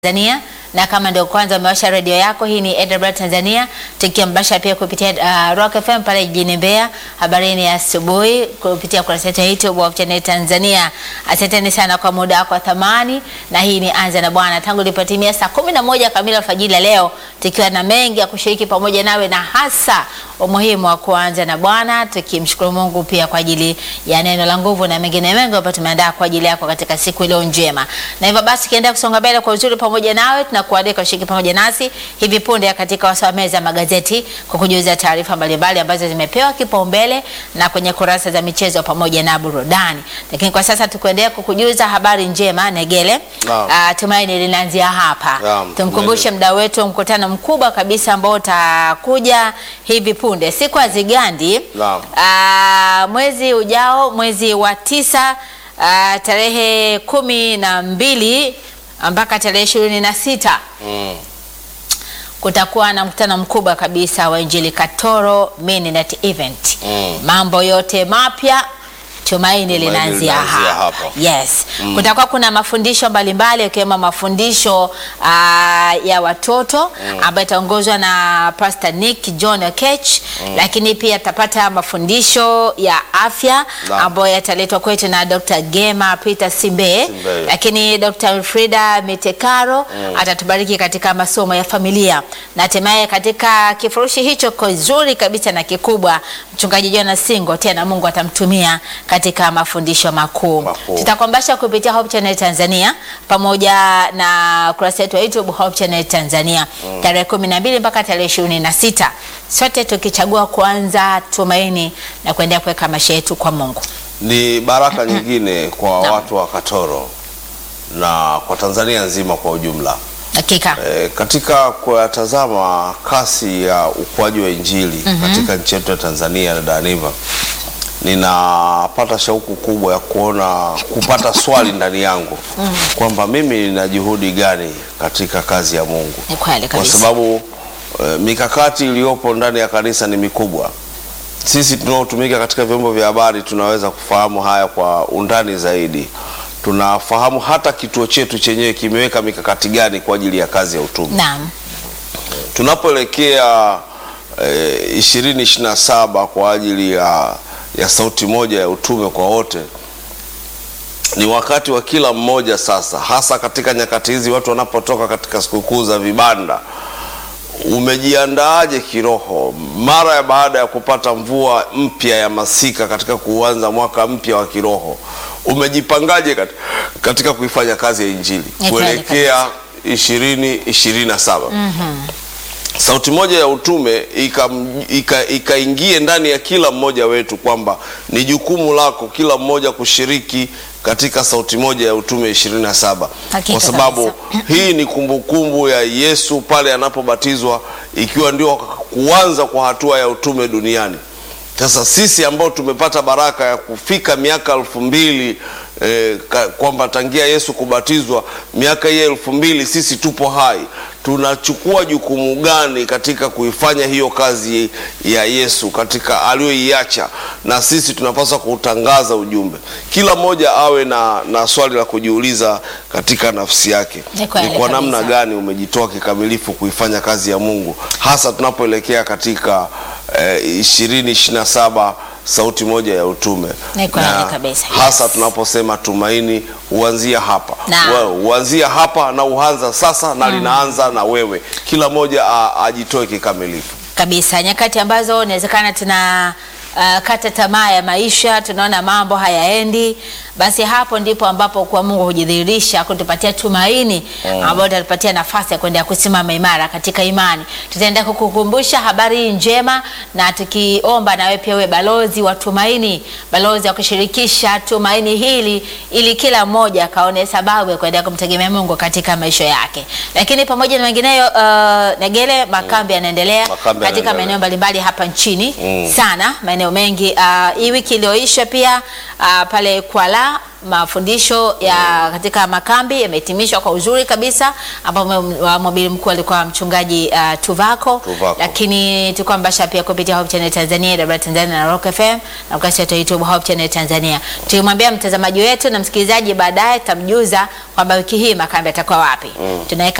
Tanzania na kama ndio kwanza umewasha redio yako, hii ni AWR Tanzania, tukiambasha pia kupitia uh, Rock FM pale jijini Mbeya. Habarini ya asubuhi kupitia kurasa yetu ya YouTube wa Channel Tanzania. Asanteni sana kwa muda wako wa thamani, na hii ni Anza na Bwana tangu ilipotimia saa kumi na moja kamili alfajiri leo, tukiwa na mengi ya kushiriki pamoja nawe, na hasa umuhimu wa kuanza na Bwana, tukimshukuru Mungu pia kwa ajili ya neno la nguvu na mengine mengi ambayo tumeandaa kwa ajili yako katika siku iliyo njema. Na hivyo basi kiendelea kusonga mbele kwa uzuri pamoja nawe, tunakualika ushiriki pamoja nasi hivi punde katika wasaa meza magazeti kwa kujuza taarifa mbalimbali ambazo zimepewa kipaumbele na kwenye kurasa za michezo pamoja na burudani. Lakini kwa sasa tukuendelea kukujuza habari njema Negele. Naam. Uh, tumaini linaanzia hapa. Naam, Tumkumbushe mda wetu mkutano mkubwa kabisa ambao utakuja hivi punde siku ya Zigandi Naam. Ah, mwezi ujao mwezi wa tisa ah, tarehe kumi na mbili mpaka tarehe ishirini na sita Mm. kutakuwa na mkutano mkubwa kabisa wa Injili Katoro Midnight Event. Mm. Mambo yote mapya tumaini linaanzia linaanzia hapa. hapa. Yes. Kutakuwa kuna mafundisho mbalimbali ikiwemo mafundisho ah, ya watoto ambayo itaongozwa na Pastor Nick John Okech, lakini pia tapata mafundisho ya afya Naam. ambayo yataletwa kwetu na Dr. Gema Peter Simbe, Simbe. lakini Dr. Frida Mitekaro atatubariki katika masomo ya familia na hatimaye katika kifurushi hicho kizuri kabisa na kikubwa, mchungaji Jonas Singo tena Mungu atamtumia katika mafundisho makuu. Makuu. Tutakwambasha kupitia Hope Channel Tanzania pamoja na kurasa yetu ya YouTube Hope Channel Tanzania tarehe kumi na mbili mpaka tarehe ishirini na sita sote tukichagua kuanza tumaini na kuendelea kuweka maisha yetu kwa Mungu. Ni baraka nyingine kwa Naam. watu wa Katoro na kwa Tanzania nzima kwa ujumla. Hakika. E, katika kuyatazama kasi ya ukuaji wa Injili katika nchi yetu ya Tanzania na Daniva, ninapata shauku kubwa ya kuona kupata swali ndani yangu kwamba mimi nina juhudi gani katika kazi ya Mungu, Ni kweli kwa kabisa. sababu e, mikakati iliyopo ndani ya kanisa ni mikubwa. Sisi tunaotumika katika vyombo vya habari tunaweza kufahamu haya kwa undani zaidi. Tunafahamu hata kituo chetu chenyewe kimeweka mikakati gani kwa ajili ya kazi ya utume. Naam. Tunapoelekea ishirini ishirini na saba kwa ajili ya, ya sauti moja ya utume kwa wote, ni wakati wa kila mmoja sasa, hasa katika nyakati hizi watu wanapotoka katika sikukuu za vibanda umejiandaaje kiroho mara ya baada ya kupata mvua mpya ya masika katika kuanza mwaka mpya wa kiroho umejipangaje kat- katika kuifanya kazi ya injili Ni kweli kuelekea ishirini ishirini na saba sauti moja ya utume ikam- ika- ikaingie ndani ya kila mmoja wetu kwamba ni jukumu lako kila mmoja kushiriki katika sauti moja ya utume ishirini na saba Hakika kwa sababu kabisa. hii ni kumbukumbu ya Yesu pale anapobatizwa ikiwa ndio kuanza kwa hatua ya utume duniani. Sasa sisi ambao tumepata baraka ya kufika miaka elfu mbili eh, ka- kwamba tangia Yesu kubatizwa miaka hii elfu mbili sisi tupo hai, tunachukua jukumu gani katika kuifanya hiyo kazi ya Yesu katika aliyoiacha, na sisi tunapaswa kutangaza ujumbe. Kila mmoja awe na, na swali la kujiuliza katika nafsi yake, Ni kweli ni kwa namna kabisa. gani umejitoa kikamilifu kuifanya kazi ya Mungu, hasa tunapoelekea katika ishirini ishirini na saba sauti moja ya utume Ni kweli Na kabisa, hasa yes. tunaposema tumaini huanzia hapa Naam. Wa- huanzia hapa na uanza sasa na linaanza na wewe, kila mmoja a- ajitoe kikamilifu. kabisa nyakati ambazo inawezekana tuna uh, kata tamaa ya maisha, tunaona mambo hayaendi, basi hapo ndipo ambapo kwa Mungu hujidhihirisha kutupatia tumaini ambayo itatupatia nafasi ya kuendelea kusimama imara katika imani. Tutaenda kukukumbusha habari hii njema, na tukiomba nawe pia uwe balozi wa tumaini, balozi wa kushirikisha tumaini hili, ili kila mmoja akaone sababu ya kuendelea kumtegemea Mungu katika maisha yake. Lakini pamoja na mengineyo, uh, Negele, makambi yanaendelea Makambi katika yanaendelea. maeneo mbalimbali hapa nchini Mm. sana maeneo mengi. Ah, Hii wiki iliyoisha pia ah, pale Kwala mafundisho ya katika makambi yamehitimishwa kwa uzuri kabisa, ambapo mhubiri mkuu alikuwa mchungaji uh, Tuvako, Tuvako. lakini tulikuwa mbasha pia kupitia Hope Channel Tanzania, AWR Tanzania na Rock FM na ukurasa wetu wa YouTube Hope Channel Tanzania. Tulimwambia mtazamaji wetu na msikilizaji, baadaye tutamjuza kwamba wiki hii makambi yatakuwa wapi. Tunaweka